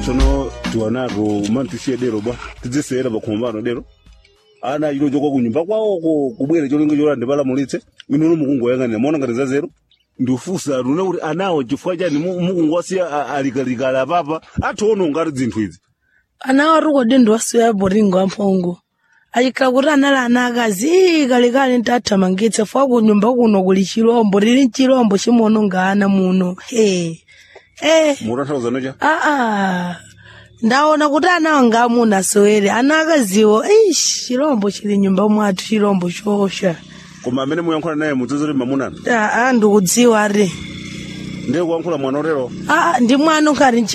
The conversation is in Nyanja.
tsono tiwanaro umanitusiye dero bwa tidzisera pakhoma pano dero ana ino chokwa kunyumba kwawoko kubwera cholinga chola ndipalamulitse inono mukungoyang'anira maona ngati za zero ndiufusa lune kuti anawo chifukwa chani mu- mukungowasiya alikalikali apapa ationa ngati zinthu izi ana waruko dindo wasiya boringo amphongo ayikhala kuti anali ana akazi kalekale ntathamangitsa fwa kunyumba kuno kuli chilombo lili chilombo chimononga ana muno he eh mutanthauza nocha aa ndaona kuti ana wanga amuna asowere ana akaziwo ish chilombo chili nyumba mwathu chilombo chosha koma amene muyankhula naye mudzazoti mamunana aa ndikudziwa ri ndiye kuyankhula mwana otero aa ndi mwana ukhali